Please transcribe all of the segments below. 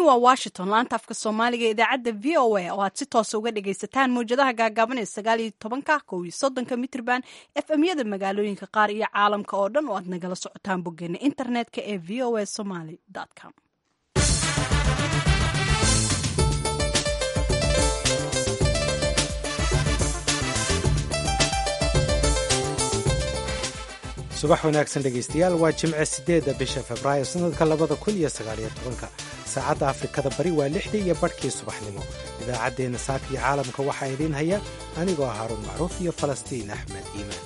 waa washington laanta afka soomaaliga ee idaacadda v o a oo aad si toosa uga dhagaysataan mawjadaha gaagaaban ee sagaal iyo tobanka kow iyo soddonka mitrban efmyada magaalooyinka qaar iyo caalamka oo dhan oo aad nagala socotaan boggeena internetka ee v o a somaly com subax wanaagsan dhegaystayaal waa jimce siddeedda bisha februaayo sannadka labada kun iyo sagaaliyo tobanka saacadda afrikada bari waa lixdii iyo badhkii subaxnimo idaacaddeenna saaka iyo caalamka waxaa idiin haya anigoo haaruun macruuf iyo falastiin axmed iimaan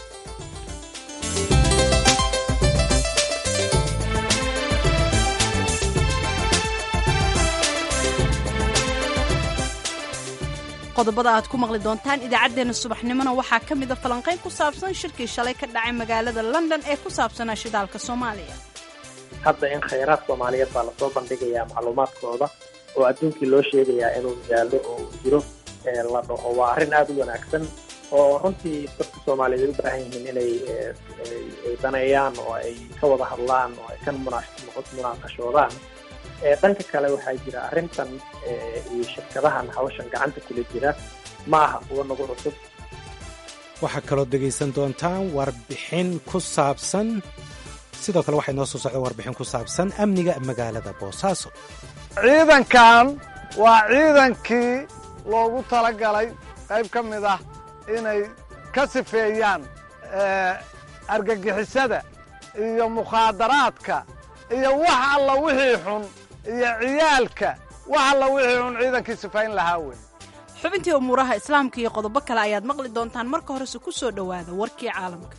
qodobada aad ku maqli doontaan idaacaddeenna subaxnimona waxaa ka mida falanqayn ku saabsan shirkii shalay ka dhacay magaalada london ee ku saabsanaa shidaalka soomaaliya hadda in khayraad soomaaliyeed baa lasoo bandhigayaa macluumaadkooda oo adduunkii loo sheegayaa inuu yaallo oo uu jiro la dhaho waa arrin aada u wanaagsan oo runtii dadka soomaaliyeed ay u baahan yihiin inay ay daneeyaan oo ay ka wada hadlaan oo ay ka munaaqashoodaan dhanka kale waxaa jira arrintan iyo shirkadahan hawshan gacanta kula jira ma aha kuwa nagu cusub waxaa kaloo dhegaysan doontaan warbixin ku saabsan sidoo kale waxay noo soo socda warbixin ku saabsan amniga magaalada boosaaso ciidankan waa ciidankii loogu talagalay qayb ka mid ah inay ka sifeeyaan argagixisada iyo mukhaadaraadka iyo wax alla wixii xun iyo ciyaalka wax alla wixii xun ciidankii sifayn lahaa wey xubintii umuuraha islaamka iyo qodobo kale ayaad maqli doontaan marka horese ku soo dhowaada warkii caalamka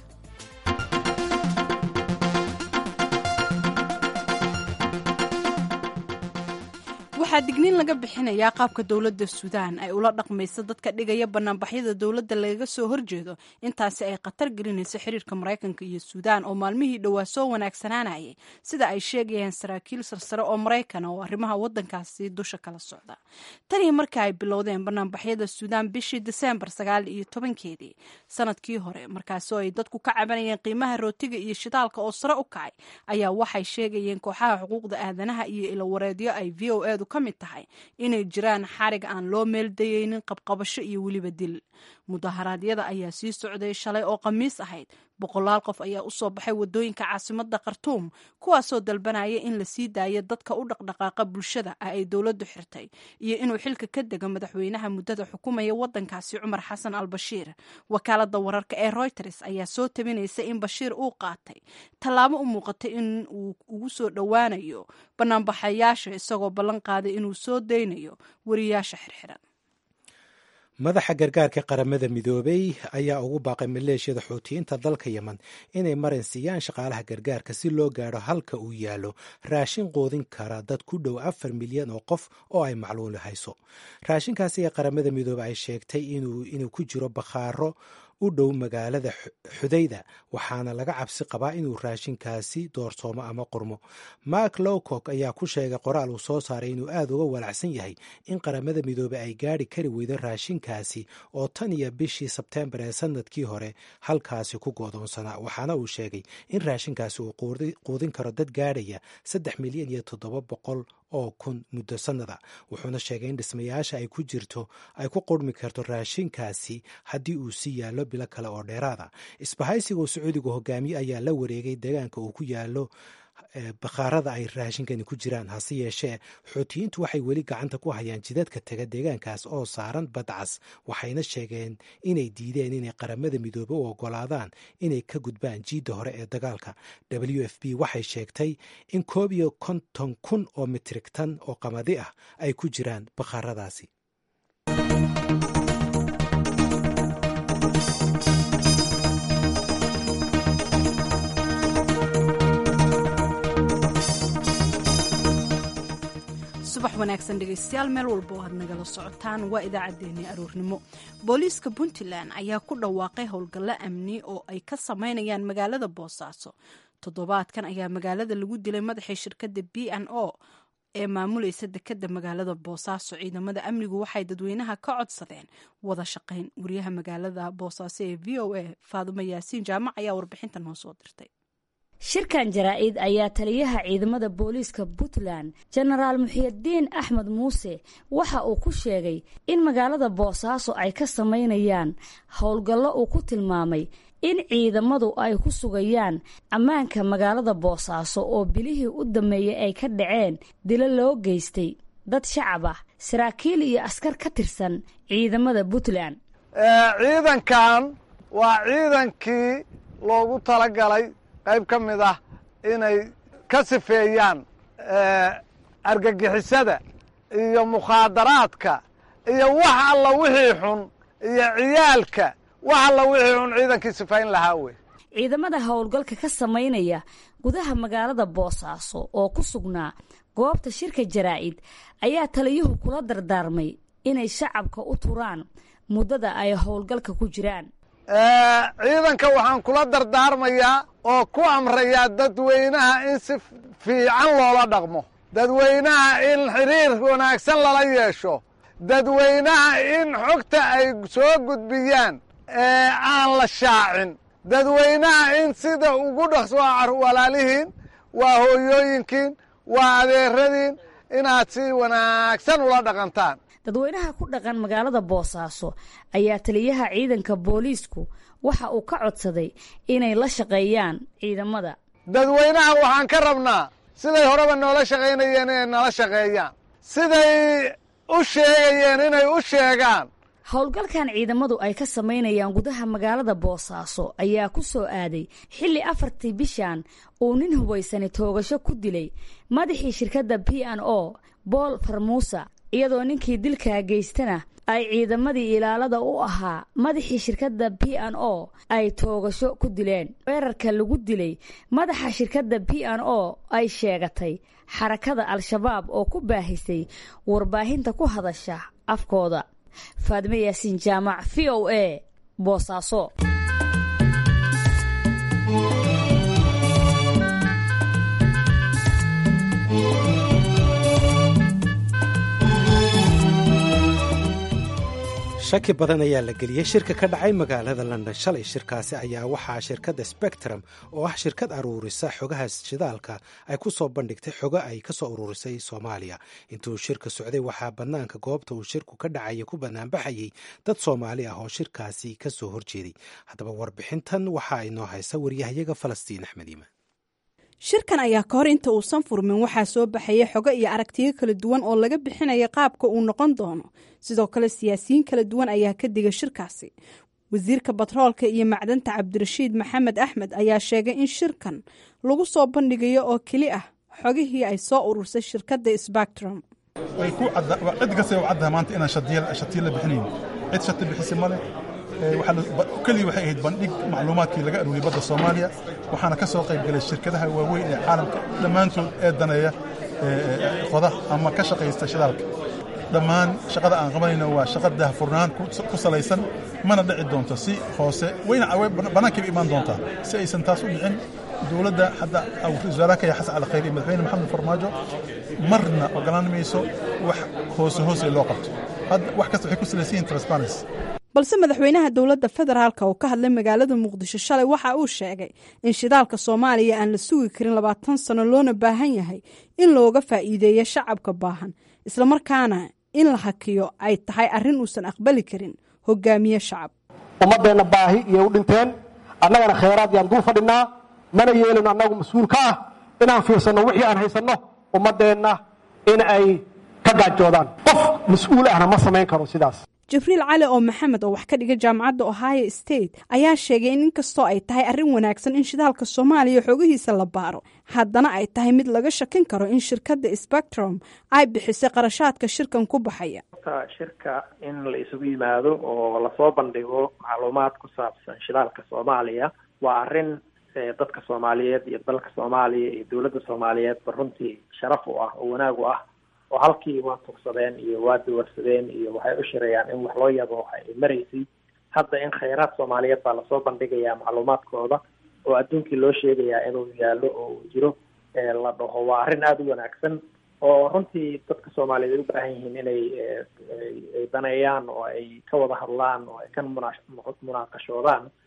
waxaa digniin laga bixinayaa qaabka dowladda suudaan ay ula dhaqmayso dadka dhigaya banaanbaxyada dowladda lagaga soo horjeedo intaasi ay khatar gelinayso xiriirka maraykanka iyo suudaan oo maalmihii dhowaa soo wanaagsanaanayay sida ay sheegayaan saraakiil sarsare oo maraykan oo arrimaha waddankaasi dusha kala socda tanii marka ay bilowdeen banaanbaxyada suudaan bishii diseembar sagaal iyo tobankeedii sanadkii hore markaasoo ay dadku ka cabanayeen qiimaha rootiga iyo shidaalka oo sare u kacay ayaa waxay sheegayeen kooxaha xuquuqda aadanaha iyo ilawareedyo ay v o edu ka mid tahay inay jiraan xarig aan loo meeldayeynin qabqabasho iyo weliba dil mudaharaadyada ayaa sii socday shalay oo khamiis ahayd boqolaal qof ayaa usoo baxay wadooyinka caasimada khartuum kuwaasoo dalbanaya in la sii daayo dadka u dhaqdhaqaaqa bulshada ah ay dowladdu xirtay iyo inuu xilka ka dego madaxweynaha muddada xukumaya wadankaasi cumar xasan al bashiir wakaalada wararka ee reuters ayaa soo tabinaysa in bashiir uu qaatay tallaabo u muuqatay in uu ugu soo dhowaanayo banaanbaxayaasha isagoo ballan qaaday inuu soo daynayo wariyaasha xirxiran madaxa gargaarka qaramada midoobey ayaa ugu baaqay maleeshiyada xuutiyiinta dalka yemen inay marin siiyaan shaqaalaha gargaarka si loo gaadho halka uu yaallo raashin quudin kara dad ku dhow afar milyan oo qof oo ay macluuli hayso raashinkaasi ee qaramada midoobe ay sheegtay inuu ku jiro bakhaaro u dhow magaalada xudayda waxaana laga cabsi qabaa inuu raashinkaasi doorsoomo ama qurmo mark lowcock ayaa ku sheegay qoraal uu soo saaray inuu aad uga walacsan yahay in qaramada midoobe ay gaadhi kari weydo raashinkaasi oo tan iyo bishii sebteembar ee sanadkii hore halkaasi ku goodoonsanaa waxaana uu sheegay in raashinkaasi uu quudin karo dad gaadhaya saddex milyan iyo toddoba boqol oo kun muddo sannada wuxuuna sheegay in dhismayaasha ay ku jirto ay ku qurmi karto raashinkaasi haddii uu sii yaallo bilo kale oo dheeraada isbahaysiga uu sacuudigu hogaamiye ayaa la wareegay deegaanka uu ku yaallo bakhaarada ay raashinkani ku jiraan hase yeeshee xuutiyiintu waxay weli gacanta ku hayaan jidadka tega deegaankaas oo saaran badcas waxayna sheegeen inay diideen inay qaramada midoobe u ogolaadaan inay ka gudbaan jiidda hore ee dagaalka w f b waxay sheegtay in koob iyo konton kun oo mitrig tan oo qamadi ah ay ku jiraan bakhaaradaasi subax wanaagsan dhegaystayaal meel walba oo aad nagala socotaan waa idaacaddeenii aroornimo booliiska puntland ayaa ku dhawaaqay howlgallo amni oo ay ka sameynayaan magaalada boosaaso toddobaadkan ayaa magaalada lagu dilay madaxii shirkadda b n o ee maamulaysa dekadda magaalada boosaaso ciidamada amnigu waxay dadweynaha ka codsadeen wada shaqayn wariyaha magaalada boosaaso ee v o a faadumo yaasiin jaamac ayaa warbixinta noo soo dirtay shirkan jaraa-id ayaa taliyaha ciidamada booliiska puntland jenaraal muxiidiin axmed muuse waxa uu ku sheegay in magaalada boosaaso ay ka samaynayaan howlgallo uu ku tilmaamay in ciidamadu ay ku sugayaan ammaanka magaalada boosaaso oo bilihii u dammeeyey ay ka dhaceen dilo loo geystay dad shacab ah saraakiil iyo askar ka tirsan ciidamada puntland ciidankan waa ciidankii loogu talagalay qayb ka mid ah inay ka sifeeyaan argagixisada iyo mukhaadaraadka iyo wax alla wixii xun iyo ciyaalka wax alla wixii xun ciidankii sifayn lahaa wey ciidamada howlgalka ka samaynaya gudaha magaalada boosaaso oo ku sugnaa goobta shirka jaraa-id ayaa taliyuhu kula dardaarmay inay shacabka u turaan muddada ay howlgalka ku jiraan ciidanka waxaan kula dardaarmayaa oo ku amrayaa dadweynaha in si fiican loola dhaqmo dadweynaha in xiriir wanaagsan lala yeesho dadweynaha in xogta ay soo gudbiyaan ee aan la shaacin dadweynaha in sida ugu dhaqso walaalihiin waa hooyooyinkiin waa adeeradiin inaad si wanaagsan ula dhaqantaan dadweynaha ku dhaqan magaalada boosaaso ayaa taliyaha ciidanka booliisku waxa uu ka codsaday inay la shaqeeyaan ciidamada dadweynaha waxaan ka rabnaa siday horeba noola shaqaynayeen inay nala shaqeeyaan siday u sheegayeen inay u sheegaan howlgalkan ciidamadu ay ka samaynayaan gudaha magaalada boosaaso ayaa ku soo aaday xilli afartii bishan uu nin hubaysani toogasho ku dilay madaxii shirkadda p n o bool farmuusa iyadoo ninkii dilkaa geystana ay ciidamadii ilaalada u ahaa madaxii shirkadda p n o ay toogasho ku dileen weerarka lagu dilay madaxa shirkadda p n o ay sheegatay xarakada al-shabaab oo ku baahisay warbaahinta ku hadasha afkooda faadme yaasiin jaamac v o a boosaaso shaki badan ayaa la geliyey shirka ka dhacay magaalada london shalay shirkaasi ayaa waxaa shirkadda spectrum oo ah shirkad aruurisa xogaha shidaalka ay ku soo bandhigtay xogo ay ka soo uruurisay soomaaliya intuu shirka socday waxaa bannaanka goobta uu shirku ka dhacaya ku banaanbaxayey dad soomaali ah oo shirkaasi ka soo horjeeday haddaba warbixintan waxaa inoo haysa waryahayaga falastiin axmed iimaan shirkan ayaa ka hor inta uusan furmin waxaa soo baxaya xogo iyo aragtiyo kala duwan oo laga bixinaya qaabka uu noqon doono sidoo kale siyaasiyiin kala duwan ayaa ka diga shirkaasi wasiirka batroolka iyo macdanta cabdirashiid maxamed axmed ayaa sheegay in shirkan lagu soo bandhigayo oo keli ah xogihii ay soo urursay shirkadda sbactrum cid kasta u caddaha maanta inaan shatiyo la bixinayn cid shati bixisa male keliya waxay ahayd bandhig macluumaadkii laga aruuriyay badda soomaaliya waxaana ka soo qayb galay shirkadaha waaweyn ee caalamka dhammaantood ee daneeya qoda ama ka shaqaysta shidaalka dhammaan shaqada aan qabanayno waa shaqa daahfurnaan ku salaysan mana dhici doonto si hoose wayna bannaankayba imaan doontaa si aysan taas u dhicin dowladda hadda wasaaraha kaya xasan cali khayr iyo madaxweyne maxamed farmaajo marna ogolaan mayso wax hoose hoose loo qabto wax kasta waxay ku salaysan yihin transparency balse madaxweynaha dowladda federaalka oo ka hadlay magaalada muqdisho shalay waxa uu sheegay in shidaalka soomaaliya aan la sugi karin labaatan sano loona baahan yahay in looga faa'iideeyo shacabka baahan islamarkaana in la hakiyo ay tahay arrin uusan aqbali karin hogaamiye shacab ummaddeenna baahi iyay u dhinteen annagana khayraad yaan dul fadhinaa mana yeelino annagu mas-uul ka ah inaan fiirsanno wixii aan haysanno ummaddeenna in ay ka gaajoodaan qof mas-uul ahna ma samayn karo sidaas jibriil cali oo maxamed oo wax ka dhiga jaamacadda ohio state ayaa sheegay in inkastoo ay tahay arrin wanaagsan in shidaalka soomaaliya xoogihiisa la baaro haddana ay tahay mid laga shakin karo in shirkadda spectrum ay bixisay qarashaadka shirkan ku baxaya shirka in la isugu yimaado oo lasoo bandhigo macluumaad ku saabsan shidaalka soomaaliya waa arrin dadka soomaaliyeed iyo dalka soomaaliya iyo dowladda soomaaliyeedba runtii sharaf u ah oo wanaag u ah oo halkii waa tugsadeen iyo waa dawarsadeen iyo waxay u shirayaan in wax loo yabo waxa ay maraysay hadda in khayraad soomaaliyeed baa lasoo bandhigayaa macluumaadkooda oo adduunkii loo sheegayaa inuu yaallo oo uu jiro la dhaho waa arrin aada u wanaagsan oo runtii dadka soomaaliyeed ay u baahan yihiin inay ay daneeyaan oo ay ka wada hadlaan oo ay ka muna munaaqashoodaan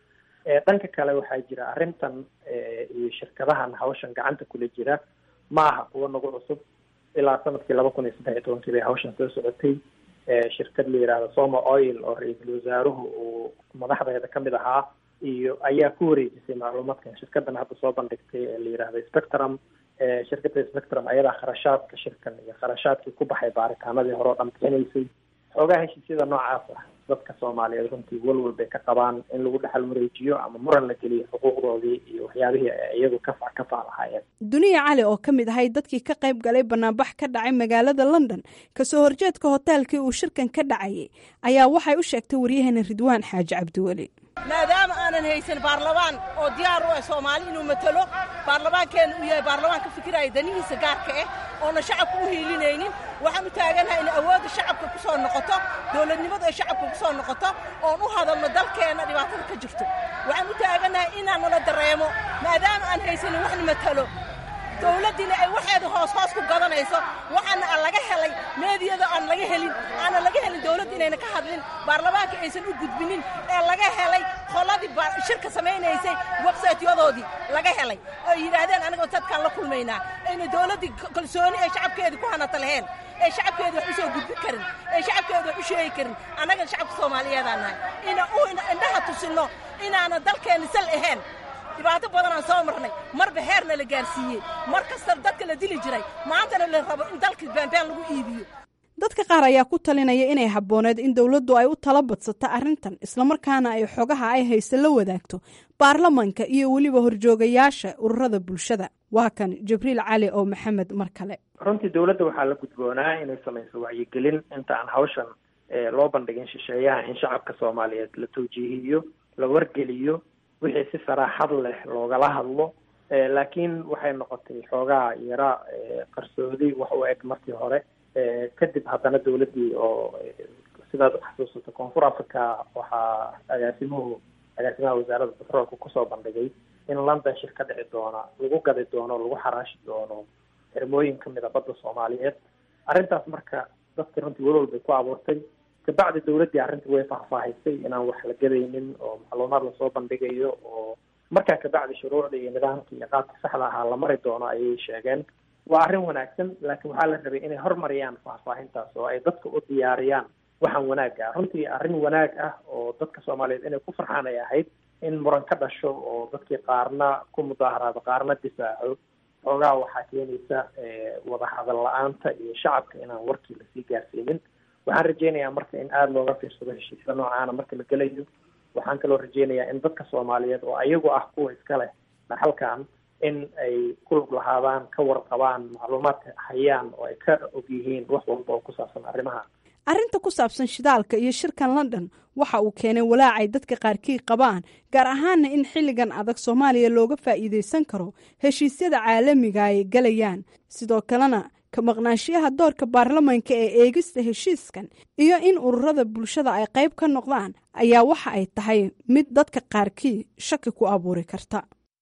dhanka kale waxaa jira arrintan iyo shirkadahan hawshan gacanta kula jira ma aha kuwo nagu cusub ilaa sanadkii laba kun iyo saddex iyo tobankii bay hawshan soo socotay shirkad la yihahdo soma oil oo ra-iisul wasaaruhu uu madaxdeeda kamid ahaa iyo ayaa ku wareejisay macluumaadkan shirkadan hadda soo bandhigtay ee la yihahdo spectrum shirkada spectrum ayadaa kharashaadka shirkan iyo kharashaadkii ku baxay baaritaanadii hore oo dhan bixinaysay xoogaa heshiisyada noocaas ah dadka soomaaliyeed runtii walwal bay ka qabaan in lagu dhexal wareejiyo ama muran la geliyo xuquuqdoodii iyo waxyaabihii ay iyagu kafa ka faalahaayeen duniya cali oo ka mid ahay dadkii ka qayb galay banaanbax ka dhacay magaalada london kasoo horjeedka hoteelkii uu shirkan ka dhacayay ayaa waxay u sheegtay waryaheena ridwaan xaaji cabdiweli maadaama aanan haysan baarlamaan oo diyaar u ah soomaali inuu matalo baarlamaankeenna uu yahay baarlamaan ka fikiraya danihiisa gaarka ah oona shacabka u hiilinaynin waxaan u taaganahay in awoodda shacabka ku soo noqoto dowladnimadu ay shacabka ku soo noqoto oon u hadalno dalkeenna dhibaatada ka jirto waxaan u taaganahay inaan nala dareemo maadaama aan haysanin waxna matalo dowladdiina ay waxeeda hoos hoos ku gadanayso waxaana aan laga helay meediyada aan laga helin aanan laga helin dowladda inayna ka hadlin baarlamaanka aysan u gudbinin ee laga helay qoladii shirka samaynaysay websaytyadoodii laga helay oo yidhaahdeen anigoo dadkaan la kulmaynaa ayna dowladdii kalsooni ay shacabkeedii ku hanata laheen ee shacabkeeda wax u soo gudbin karin ee shacabkeeda wax u sheegi karin annaga shacabka soomaaliyeedaan nahay ina u indhaha tusinno inaanan dalkeenna sal ahayn dhibaato badanaan soo marnay marba heerna la gaarsiiyey mar kasta dadka la dili jiray maantana la rabo in dalka baanbaan lagu iibiyo dadka qaar ayaa ku talinaya inay habbooneed in dowladdu ay u tala badsato arrintan islamarkaana ay xogaha ay haysa la wadaagto baarlamanka iyo weliba horjoogayaasha ururada bulshada waa kan jibriil cali oo maxamed mar kale runtii dowladda waxaa la gudboonaa inay samayso wacyigelin inta aan hawshan loo bandhigin shisheeyaha in shacabka soomaaliyeed la tawjiihiyo la wargeliyo wixii si saraaxad leh loogala hadlo laakiin waxay noqotay xoogaa yara qarsoodi wax u eg markii hore kadib haddana dowladdii oo sidaad uxasuusato koonfur africa waxaa agaasimuhu agaasimaha wasaaradda petroolka kusoo bandhigay in london shir ka dhici doona lagu gadi doono lagu xaraashi doono xirmooyin kamid a badda soomaaliyeed arrintaas marka dadka runtii walwal bay ku abuurtay kabacdi dowladdii arrintii way faahfaahisay inaan wax la gadaynin oo macluumaad lasoo bandhigayo oo markaa kabacdi shuruucda iyo nidaamka iyo qaabka saxda ahaa la mari doono ayay sheegeen waa arrin wanaagsan laakiin waxaa la rabay inay hormariyaan faahfaahintaas oo ay dadka u diyaariyaan waxaan wanaag ah runtii arrin wanaag ah oo dadka soomaaliyeed inay ku farxaan ay ahayd in muran ka dhasho oo dadkii qaarna ku mudaaharaado qaarna difaaco xoogaa waxaa keenaysa wadahadal la-aanta iyo shacabka inaan warkii lasii gaarsiinin waxaan rajeynayaa marka in aada looga fiirsado heshiisyada noocaana marka la gelayo waxaan kaloo rajeynayaa in dadka soomaaliyeed oo ayagu ah kuwa iska leh dhaxalkan in ay ku lug lahaadaan ka warqabaan macluumaadka hayaan oo ay ka og yihiin wax walba oo ku saabsan arrimaha arrinta ku saabsan shidaalka iyo shirkan london waxa uu keenay walaacay dadka qaarkii qabaan gaar ahaana in xilligan adag soomaaliya looga faa'iidaysan karo heshiisyada caalamiga ay galayaan sidoo kalena ka maqnaanshiyaha doorka baarlamanka ee eegista heshiiskan iyo in ururada bulshada ay qayb ka noqdaan ayaa waxa ay tahay mid dadka qaarkii shaki ku abuuri karta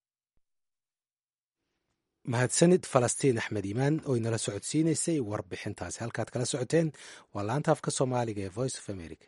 mahadsanid falastiin axmed iimaan oo inala socodsiinaysay warbixintaasi halkaad kala socoteen waa laanta afka soomaaliga ee voice of america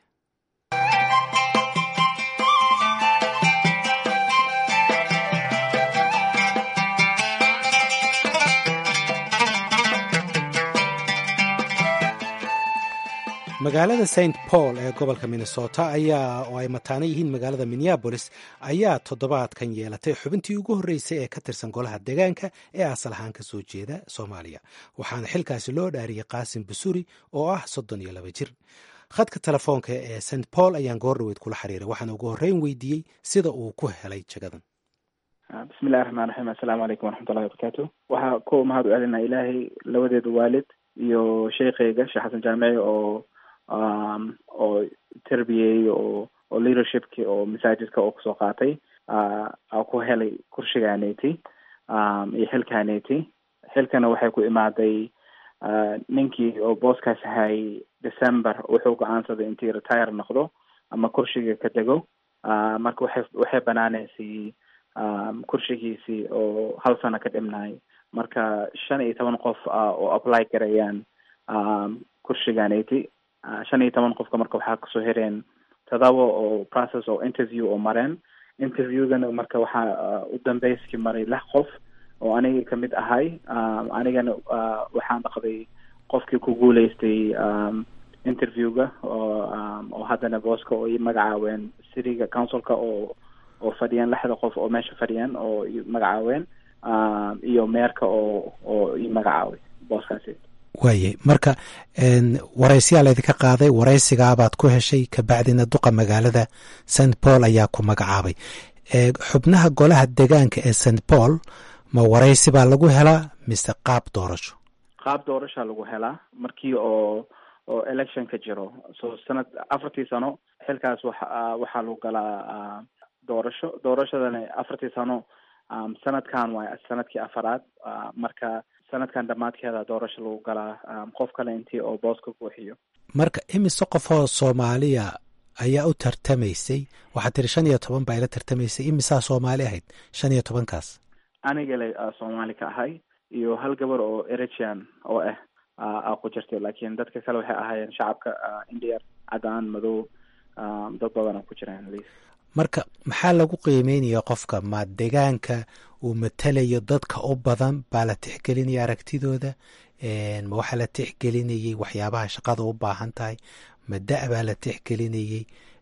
magaalada st paul ee gobolka minnesota ayaa oo ay mataano yihiin magaalada minneabolis ayaa toddobaadkan yeelatay xubintii ugu horreysay ee ka tirsan golaha deegaanka ee asal ahaan ka soo jeeda soomaaliya waxaana xilkaasi loo dhaariyey qaasim basuri oo ah soddon iyo laba jir khadka telefoonka ee st paul ayaan goordhaweyd kula xiriiray waxaana ugu horreyn weydiiyey sida uu ku helay jagadan bismillahi raxmaan raxiim assalaamu calaykum waraxmatullahi wabarakaatu waxaa ku mahad u celinaa ilaahay labadeeda waalid iyo sheekheyga sheekh xasan jaamici oo oo terbiyeeyey oo oo leadershipki oo masaajidka oo kusoo qaatay a ku helay kursigaaneti iyo xilkaaneti xilkana waxay ku imaaday ninkii oo booskaas hayay december wuxuu go-aansaday intii retire noqdo ama kursiga ka dego marka waxay waxay banaaneysay kursigiisii oo hal sano ka dhimnaay marka shan iyo toban qof oo apply garayaan kursigaaneti shan iyo toban qofka marka waxaa kasoo hereen todoba oo process oo interview oo mareen interviewgana marka waxaa u dambeyskii maray lix qof oo aniga kamid ahay anigana waxaan dhaqday qofkii ku guuleystay interviewga oo oo haddana booska oo ii magacaaween cityga councilka oo oo fadhiyaan lixda qof oo meesha fadhiyaan oo ii magacaaween iyo meerka oo oo ii magacaaway booskaasi waayay marka waraysiyaa laydinka qaaday waraysigaabaad ku heshay kabacdina duqa magaalada st paul ayaa ku magacaabay xubnaha golaha degaanka ee st paul ma waraysi baa lagu helaa mise qaab doorasho qaab doorashaa lagu helaa markii oo oo electionka jiro so sanad afartii sano xilkaas waxa waxaa lagu galaa doorasho doorashadana afartii sano sanadkan waay sanadkii afaraad marka sanadkan dhammaadkeeda doorasho lagu galaa qof kale intii oo booska buuxiyo marka imise qofoo soomaaliya ayaa u tartamaysay waxaad tiri shan iyo toban baa ila tartamaysay imisaa soomaali ahayd shan iyo tobankaas aniga le soomaali ka ahay iyo hal gabar oo eritrean oo ah a ku jirtay laakiin dadka kale waxay ahaayeen shacabka indiya cadaan madow dad badan ku jiraan liis marka maxaa lagu qiimeynaya qofka ma degaanka uu matalayo dadka u badan baa la tixgelinaya aragtidooda ma waxaa la tixgelinayay waxyaabaha shaqada u baahan tahay ma da- baa la tixgelinayay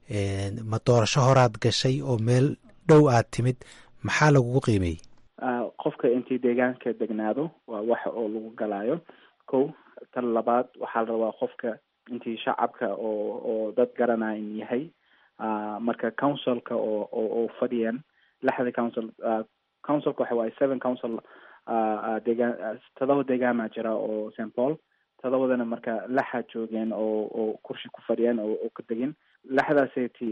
ma doorasho horaad gashay oo meel dhow aad timid maxaa lagugu qiimeeyey qofka intii deegaanka degnaado waa wax oo lagu galaayo ko tan labaad waxaa la rabaa qofka intii shacabka oo oo dad garanayan yahay marka councilka oo oo fadhiyan lixda council councilka waxa waaye seven council degaan todoba deegaamaa jira oo st paul todobadana marka laxa joogeen oo oo kursi ku fadhiyeen oo oo ka degin laxdaaseti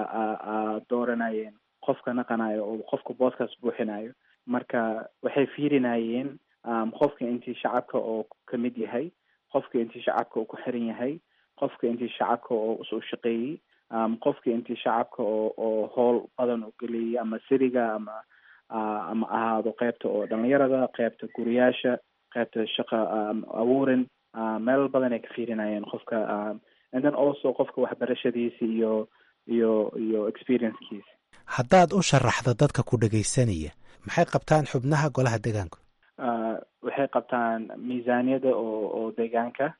dooranayeen qofka naqanayo oo qofka booskaas buuxinayo marka waxay fiirinayeen qofka intii shacabka oo kamid yahay qofka intii shacabka oo ku xiran yahay qofka intii shacabka oo usoo shaqeeyey qofka intii shacabka oo oo howl badan u geliyay ama siriga ama ama ahaado qeybta oo dhalinyarada qeybta guriyaasha qeybta shaqa abuurin meel badan ay ka fiirinayeen qofka and then also qofka waxbarashadiisa iyo iyo iyo experiencekiisa haddaad u sharaxdo dadka ku dhegaysanaya maxay qabtaan xubnaha golaha deegaanku waxay qabtaan miisaaniyada oo oo deegaanka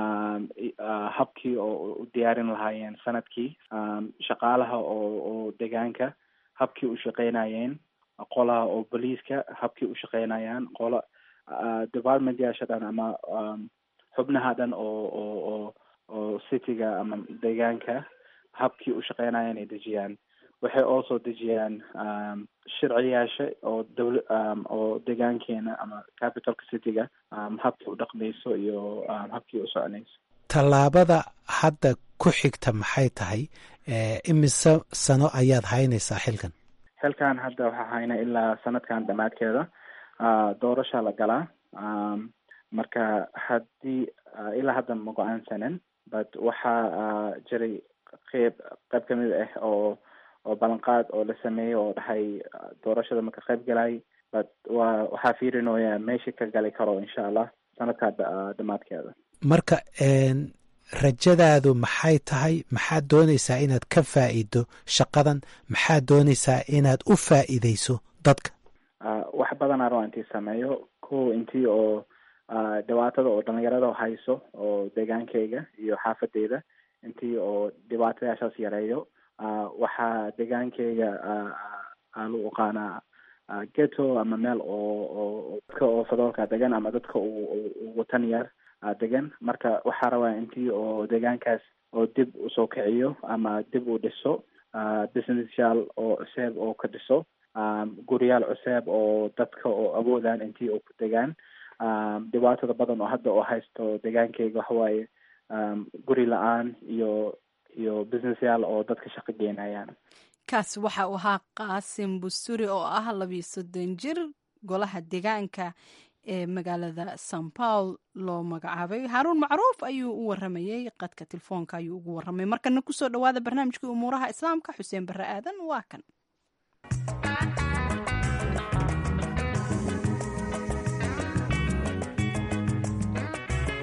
habkii oo u diyaarin lahaayeen sanadkii shaqaalaha oo oo deegaanka habkii u shaqeynayeen qolaha oo boliiska habkii u shaqeynayaan qola department yaasha dhan ama xubnaha dhan oo oo oo oo cityga ama deegaanka habkii u shaqeynayaan ay dejiyaan waxay also dejiyaan sharciyaasha oo dawla oo deegaankeena ama capitalka cityga habkii u dhaqmayso iyo habkii u soconayso tallaabada hadda ku xigta maxay tahay imise sano ayaad haynaysaa xilkan xilkan hadda waxaa hayna ilaa sanadkan dhammaadkeeda doorasha la galaa marka haddii ilaa hadda ma go-aansanin but waxaa jiray qeyb qayb kamid ah oo oo ballanqaad oo la sameeyey oo dhahay doorashada maka qayb galay but wa waxaa fiirinooyaa meeshii ka gali karo insha allah sanadkaa dhammaadkeeda marka rajadaadu maxay tahay maxaad doonaysaa inaad ka faa'iido shaqadan maxaad doonaysaa inaad u faa'iideyso dadka wax badanaa raba intii sameeyo ko intii oo dhibaatada oo dhalinyarada hayso oo deegaankayga iyo xaafadeyda intii oo dhibaatadaashaas yareeyo waxaa deegaankayga lagu aqaanaa geto ama meel oo oo dadka oo fadoolka degan ama dadka watan yar degan marka waxaa rabaa intii oo deegaankaas oo dib usoo kiciyo ama dib u dhiso businessyaal oo cuseeb oo ka dhiso guriyaal cuseeb oo dadka oo awoodaan intii oo ku degaan dhibaatada badan oo hadda oo haysto deegaankayga waxawaaye guri la-aan iyo iyo businessyaal oo dadka shaqo geynayaan kaasi waxa uu ahaa qaasim busuri oo ah labiyo soddon jir golaha deegaanka ee magaalada san paul loo magacaabay haaruun macruuf ayuu u waramayey qadka telefoonka ayuu ugu waramay markana kusoo dhawaada barnaamijkii umuuraha islaamka xuseen barre aadan waa kan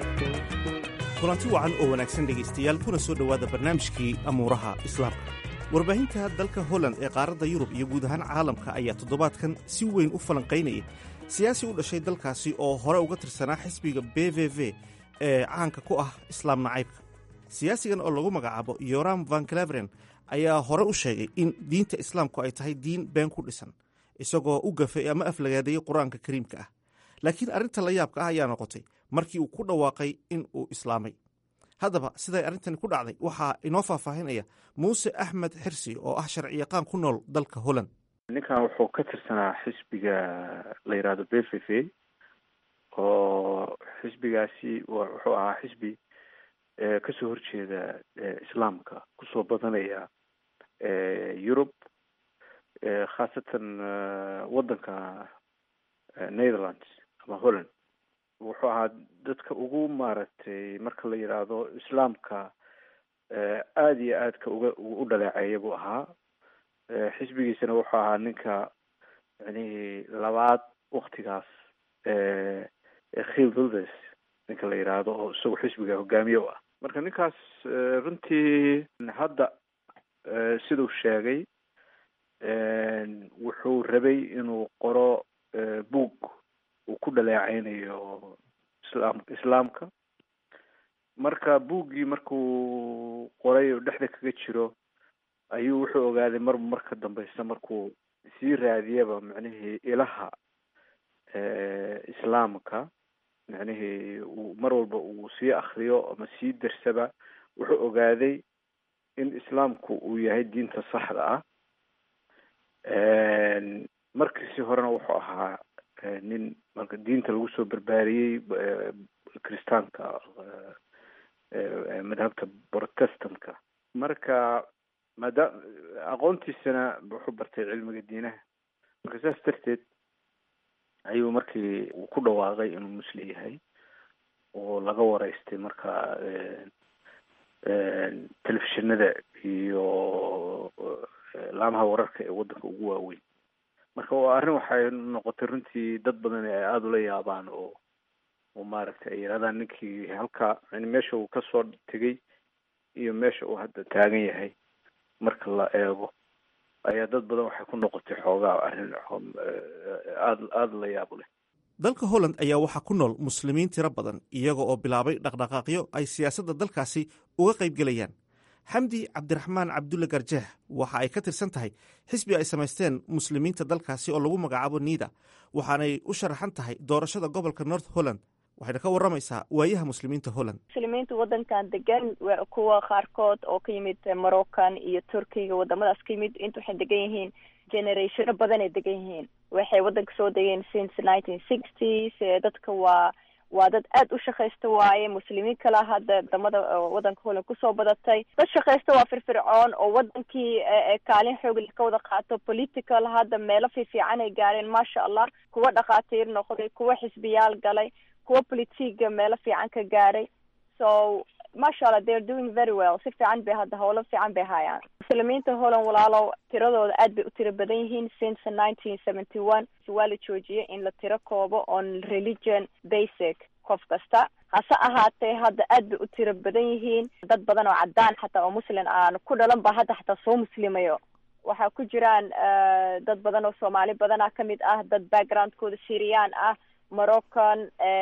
kulanti wacan oo wanaagsan dhegaystayaal kuna soo dhowaada barnaamijkii amuuraha islaamka warbaahinta dalka holland ee qaaradda yurub iyo guud ahaan caalamka ayaa toddobaadkan si weyn u falanqaynayay siyaasi u dhashay dalkaasi oo hore uga tirsanaa xisbiga b v v ee caanka ku ah islaam nacaybka siyaasigan oo lagu magacaabo yoram van claveren ayaa hore u sheegay in diinta islaamku ay tahay diin been ku dhisan isagoo u gafay ama aflagaadeeyey qur-aanka kariimka ah laakiin arrinta la yaabka ah ayaa noqotay markii uu ku dhawaaqay in uu islaamay haddaba siday arrintani ku dhacday waxaa inoo faahfaahinaya muuse axmed xirsi oo ah sharciyaqaan ku nool dalka holland ninkan wuxuu ka tirsanaa xisbiga la yidhahdo b v v oo xisbigaasi wuxuu ahaa xisbi kasoo horjeeda islaamka kusoo badanaya yurub khaasatan waddanka netherlands ama holland wuxuu ahaa dadka ugu maaragtay marka la yidhaahdo islaamka aada iyo aadka uga u dhaleeceeya buu ahaa xisbigiisana wuxuu ahaa ninka yacnihii labaad waktigaas khil vildes ninka la yidhaahdo oo isagu xisbiga hogaamiye u ah marka ninkaas runtii hadda siduu sheegay wuxuu rabay inuu qoro buug uu ku dhaleeceynayo islaam islaamka marka buuggii markuu qoray oo dhexda kaga jiro ayuu wuxuu ogaaday mar marka dambeysa markuu sii raadiyaba macnihii ilaha islaamka macnihii uu mar walba uu sii akriyo ama sii darsaba wuxuu ogaaday in islaamku uu yahay diinta saxda ah markiisi horena wuxuu ahaa nin marka diinta lagu soo barbaariyey kristaanka madhabta protestantka marka maada aqoontiisana wuxuu bartay cilmiga diinaha marka saas darteed ayuu markii uu ku dhawaaqay inuu muslim yahay oo laga wareystay marka telefishinada iyo laamaha wararka ee waddanka ugu waaweyn marka waa arrin waxay noqotay runtii dad badan ay aada ula yaabaan oo oo maaragtay ay yidhahdaan ninkii halka yani meesha uu kasoo tegay iyo meesha uu hadda taagan yahay marka la eego ayaa dad badan waxay ku noqotay xoogaa arrin aada aada la yaab leh dalka holland ayaa waxaa ku nool muslimiin tiro badan iyaga oo bilaabay dhaqdhaqaaqyo ay siyaasadda dalkaasi uga qayb gelayaan xamdi cabdiraxmaan cabdulle garjeex waxa ay ka tirsan tahay xisbi ay samaysteen muslimiinta dalkaasi oo lagu magacaabo niida waxaanay u sharaxan tahay doorashada gobolka north holland waxayna ka waramaysaa waayaha muslimiinta holland muslimiinta waddankan degan kuwa qaarkood oo ka yimid moroccan iyo turkiga wadamadaas ka yimid inta waxay degan yihiin generationo badan ay degan yihiin waxay waddanka soo degeen since nineteen sixties dadka waa waa dad aada u shaqaysta waaye muslimiin kala hadda wadamada waddanka holland kusoo badatay dad shaqaysta waa firfircoon oo wadankii kaalin xoogli ka wada qaato political hadda meelo fiifiican ay gaareen maasha allah kuwa dhakhaatiir noqday kuwa xisbiyaal galay kuwa politiga meelo fiican ka gaaray so maasha allah they are doing very well si fiican bay hadda howlo fiican bay hayaan muslimiinta holland walaalow tiradooda aad bay u tiro badan yihiin since nineteen seventy one waa la joojiyay in la tiro koobo on religion basic qof kasta hase ahaatee hadda aad bay u tiro badan yihiin dad badan oo caddaan xataa oo muslim aan ku dhalan ba hadda xataa soo muslimayo waxaa ku jiraan dad badan oo soomaali badana kamid ah dad backgroundkooda syrian ah moroccan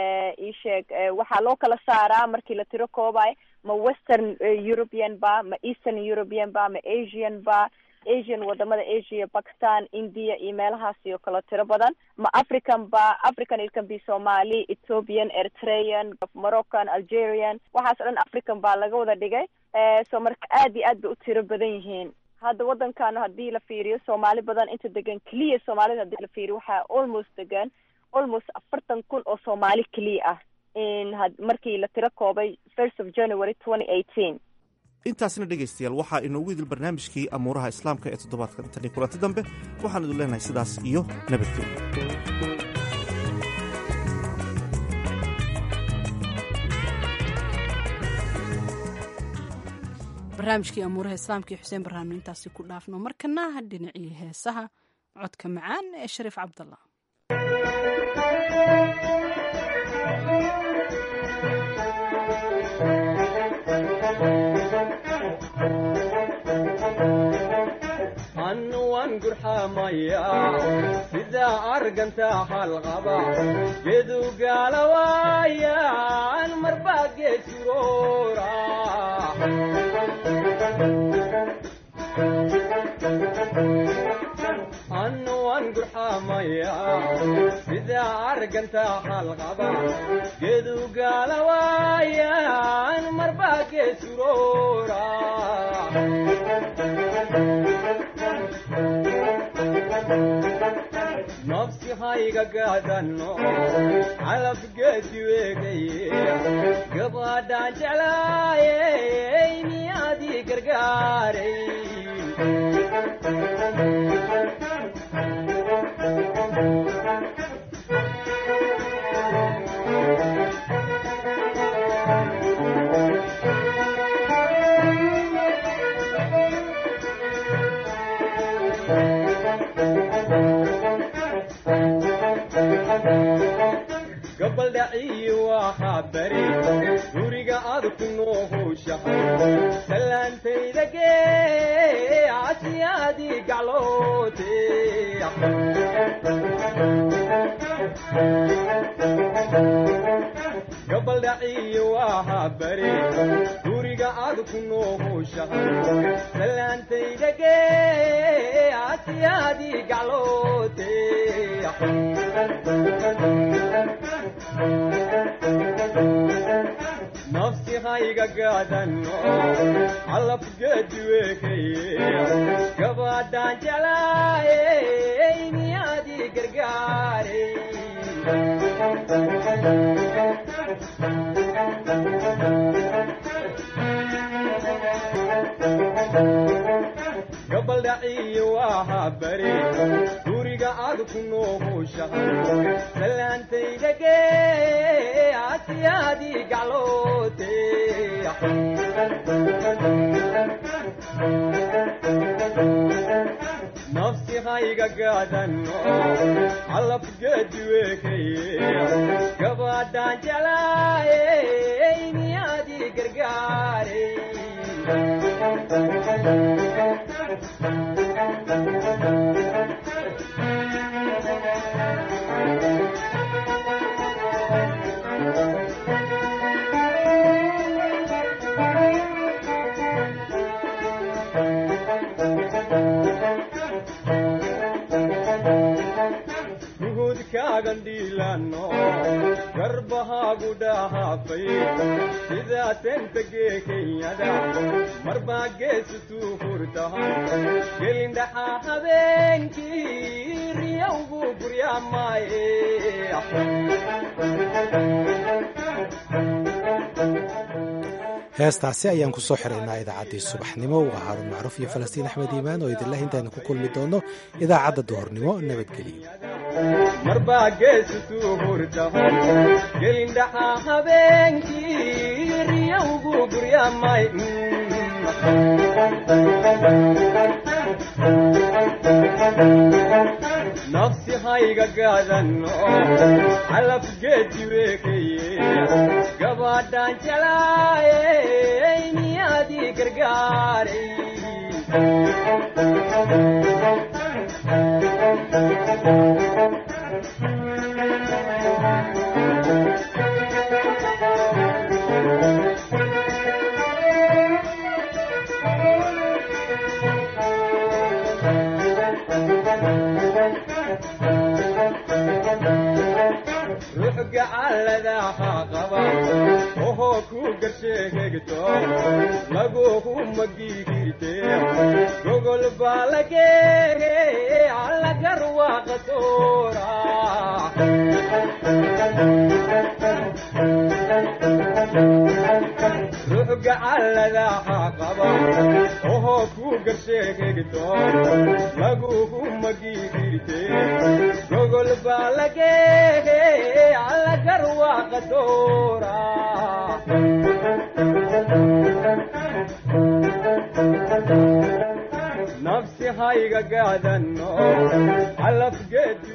isheeg waxaa loo kala saaraa markii la tiro koobay ma western european ba ma eastern european ba ma asian ba asian wadamada asia pakistan india iyo meelahaas iyo kala tiro badan ma african ba african it can be somali ethiopian eritrean moroccan algerian waxaas o dhan african baa laga wada dhigay so marka aad iyo aad bay u tiro badan yihiin hadda waddankan haddii la fiiriyo soomaali badan inta degan keliya soomaalida hadii la fiiriyo waxaa almost degan almost afartan kun oo soomaali keliya ah in markii la tiro koobay first of january twenty eighteen intaasna dhegaystayaal waxaa inoogu idil barnaamijkii amuuraha islaamka ee toddobaadkan tani kulanti dambe waxaan idin leenahay sidaas iyo nabadgelyo barnaamijkii amuuraha islaamka iyo xuseen barnaamij intaasi ku dhaafno markana dhinacii heesaha codka macaan ee shariif cabdallah waan gurxamaya sidaa arganta halqaba gedu gaalawaayan marbaa geesuroora annu waan gurxamaya sidaa arganta halqaba gedu gaalawaayan marbaa geesuroora nafsi hayga gaadanno calaf geedi weegaye gabadhaan jeclaayey miyaadii gargaaray gabaldhaciyi waxaa bari guriga aad ku noohowshahay salaantayda gee casiyaadii gacloote gabaldhaciyi waxaa bari guriga aad ku noohowshahay salaantayda gee casiyaadii gacloote nafsi hayga gaadanno calaf geedi weekaye gabadhaan jeclaayey miyaadii gargaaray gabaldhaciyi waxaa bari guriga aad ku noohowshahay salaantayda gee casiyaadii gacloote nafsi hayga gaadanno calaf geedi weekaye gabadhaan jeclaayey miyaadii gargaaray nuhudkaagan dhiilanno garbahaagu dhahaafay sidaa tenta gee kenyada marbaa geesutuu furtahan gelindhaxaa habeenkii riyawgu guryaamaaye heestaasi ayaan ku soo xiraynaa idaacaddii subaxnimo waa haaruun macruuf iyo falastiin axmed iimaan oo idinlah intaaynu ku kulmi doonno idaacadda duhurnimo nabadgelyo marbaa geesutuu furtahan gelindhaxaa habeenkii riyawgu guryaamay nafsi hayga gaadanno calaf geedi weekaye gabadhaan jeclaayey miyaadii gargaaray ruux gacalladaha qaba ohoo ku garsheegegto laguhu magigirte gogol baa lageege allagar waaqatoora ruux gacalladaha qaba ohoo ku garsheegegto laguhu magigirte gogol baa lageege allagar waaqatoora nafsi hayga gaadanno calaf geedi